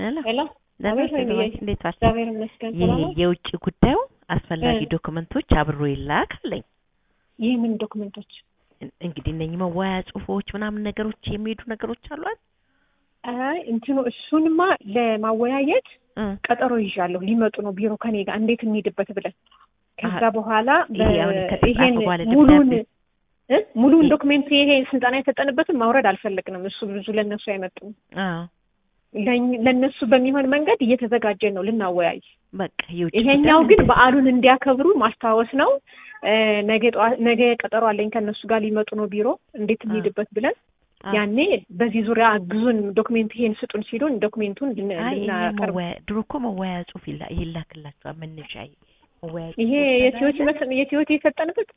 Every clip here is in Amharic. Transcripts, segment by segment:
ሄሎ ሄሎ ደህና አቤት ነሽ? ወይዬ። እንዴት ዋልሽ? እግዚአብሔር ይመስገን ይሄ ሰላም ነው። የውጭ ጉዳዩ አስፈላጊ እ። ዶክመንቶች አብሮ ይላክ አለኝ። ይህ ምን ዶክመንቶች? እን- እንግዲህ እነኚህ መወያያ ጽሁፎች ምናምን ነገሮች የሚሄዱ ነገሮች አሏል። አይ እንትኑ እሱንማ ለማወያየት እ። ቀጠሮ ይዣለሁ። ሊመጡ ነው ቢሮ ከኔ ጋር እንዴት እንሂድበት ብለን ከዛ አሀ። በኋላ ይሄ አሁን ከተጻፈ ይሄን በኋላ ሙሉን ደብዳቤ- እ? ሙሉን ይሄ- ዶክሜንት ይሄ ስልጠና የሰጠንበትን ማውረድ አልፈለግንም። እሱ ብዙ ለነሱ አይመጡም። አዎ ለኝ- ለነሱ በሚሆን መንገድ እየተዘጋጀን ነው ልናወያይ። በቃ የውጭ ይሄኛው ጉዳይ ግን እንደዚህ- በዓሉን እንዲያከብሩ ማስታወስ ነው። እ፣ ነገ ጠዋት ነገ ቀጠሮ አለኝ ከእነሱ ጋር ሊመጡ ነው ቢሮ እንዴት እንሂድበት ብለን አዎ። ያኔ በዚህ ዙሪያ አግዙን ዶክሜንት ይሄን ስጡን ሲሉን ዶክሜንቱን ልን- አይ ይሄ ልናቀርብ መወያያ ድሮ እኮ መወያያ ጽሁፍ ይላ- ይላክላቸዋል መነሻ መወያያ ይሄ ጽሁፎች የቲዮቲ አለ። መስ- የቲዮቲ የሰጠንበት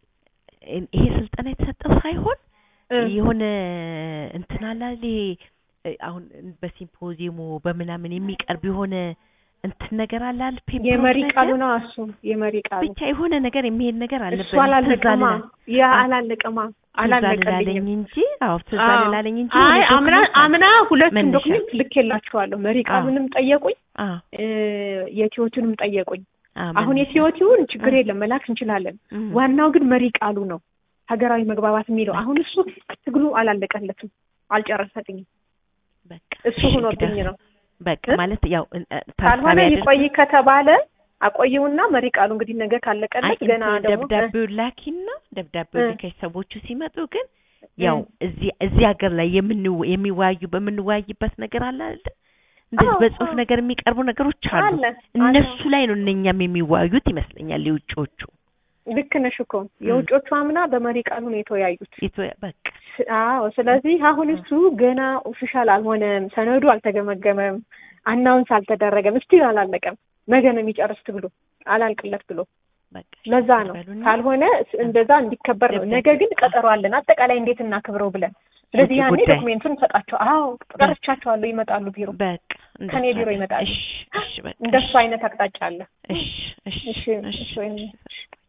ይሄ ስልጠና የተሰጠው ሳይሆን እ፣ የሆነ እንትን አለ አይደል ይሄ እ፣ አሁን በሲምፖዚየሙ በምናምን የሚቀርብ የሆነ እንትን ነገር አለ አይደል ፔፐር የመሪ ነገር? ቃሉ ነው እሱ የመሪ ቃሉ ብቻ የሆነ ነገር የሚሄድ ነገር አለበት እሱ አላለቀማ ያ አ- አላለቀማ ትዝ አልላለኝ አላለቀልኝም እንጂ አዎ ትዝ አዎ። አልላለኝ እንጂ አይ የሆነ አምና ዶክመንት አለ። አምና ሁለቱም መነሻ። ዶክሜንት ልኬላችኋለሁ መሪ ቃሉንም ጠየቁኝ አዎ እ፣ የቲዮቲውንም ጠየቁኝ አዎ አሁን መነሻ። የቲዮቲውን ችግር አ- የለም መላክ እንችላለን እም። ዋናው ግን መሪ ቃሉ ነው ሀገራዊ መግባባት የሚለው አሁን እሱ ትግሉ አላለቀለትም አልጨረሰልኝም በቃ እሱ እሺ፣ ሆኖብኝ እንግዲህ ነው በቃ እ? ማለት ያው እ፣ እ፣ ካልሆነ ታሳቢ ይቆይ አድርገን- ከተባለ አቆየውና መሪ ቃሉ እንግዲህ ነገ አይ ካለቀለት ገና እንትን ደግሞ ደብዳቤውን ላኪና ደብዳቤው እ። ልከሽ ሰዎቹ ሲመጡ ግን እ፣ ያው እዚህ እዚህ ሀገር ላይ የምንወ- የሚወያዩ በምንወያይበት ነገር አለ አይደል? እንደዚህ አዎ፣ በጽሁፍ አዎ። ነገር የሚቀርቡ ነገሮች አሉ። አለ እነሱ አለ። ላይ ነው እነኛም የሚወያዩት ይመስለኛል የውጭዎቹ። ልክ ነሽ እኮ የውጮቹ አምና በመሪ ቃሉ ነው የተወያዩት። ኢትዮ- በቃ ስ- አዎ ስለዚህ አሁን እሱ ገና ኦፊሻል አልሆነም፣ ሰነዱ አልተገመገመም፣ አናውንስ አልተደረገም፣ እስቲል አላለቀም። ነገ ነው የሚጨርስ ትብሎ አላልቅለት ብሎ በቃ ለዛ ነው በሉና ካልሆነ ስ- እንደዛ እንዲከበር ነው። ነገ ግን ቀጠሮ አለን አጠቃላይ እንዴት እናክብረው ብለን ስለዚህ ውጭ ያኔ ጉዳይ። ዶክሜንቱን እንሰጣቸው። አዎ ጠርቻቸዋለሁ፣ ይመጣሉ ቢሮ። በቃ ከኔ እንደሱ ቢሮ አለ። ይመጣሉ። እሺ እሺ በቃ እንደሱ አይነት አቅጣጫ አለ። እሺ እሺ እሺ እሺ እሺ ወይኔ። እሺ